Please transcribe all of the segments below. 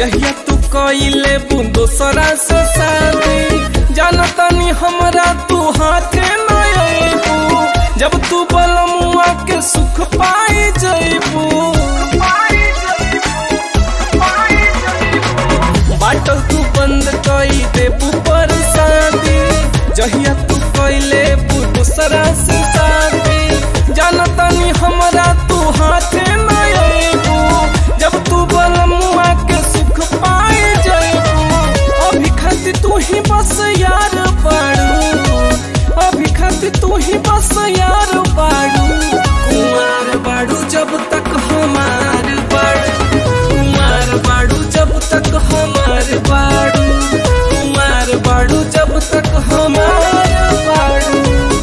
जहिया तू कइले बू दोसरा से शादी जानतानी हमरा तू हाथे न अइबू जब तू बलमुआ के सुख पाई जइबू बाटल तू बंद कई देबू पर शादी जहिया तू कइले बू दोसरा से शादी जानतानी हमरा तू हाथे न अइबू जब तू बलमुआ के सुख पाई जइबू अभी खातिर तू ही बस यार बाड़ू अभी खातिर तू ही बस यार बाड़ू कुमार बाड़ू जब तक हमार बाड़ू कुमार बाड़ू जब तक हमार बाड़ू कुमार बाड़ू जब तक हमार बाड़ू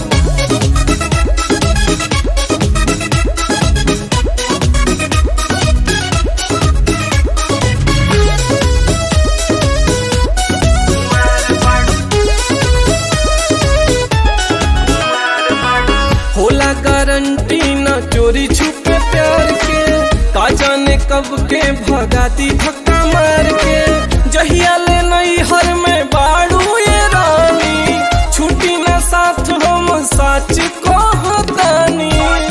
होला गारंटी न चोरी छुपे प्यार के का जाने कब के भगाती धक्का मार के जहिया ले नई हर में बाड़ू ये रानी छुट्टी न साथ हम सच कहतानी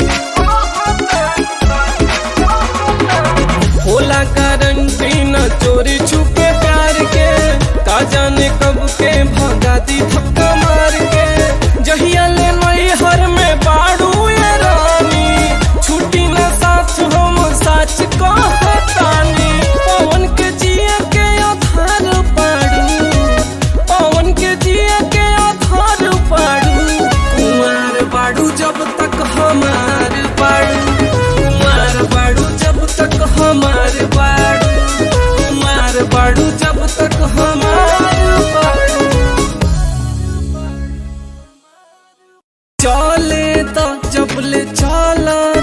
होला गारंटी न चोरी छुपे प्यार के का जाने कब के भगाती धक्का मार के जहिया ले नई हर में बाड़ू ये रानी छुट्टी न साथ हम सच कहतानी पवन के जिया के आधार पाड़ू पवन के जिया के आधार पाड़ू कुमार बाड़ू जब तक हमार बाड़ू कुमार बाड़ू जब तक हमार बाड़ू कुमार बाड़ू जब तक हमार बाड़ू चले तो जबले चला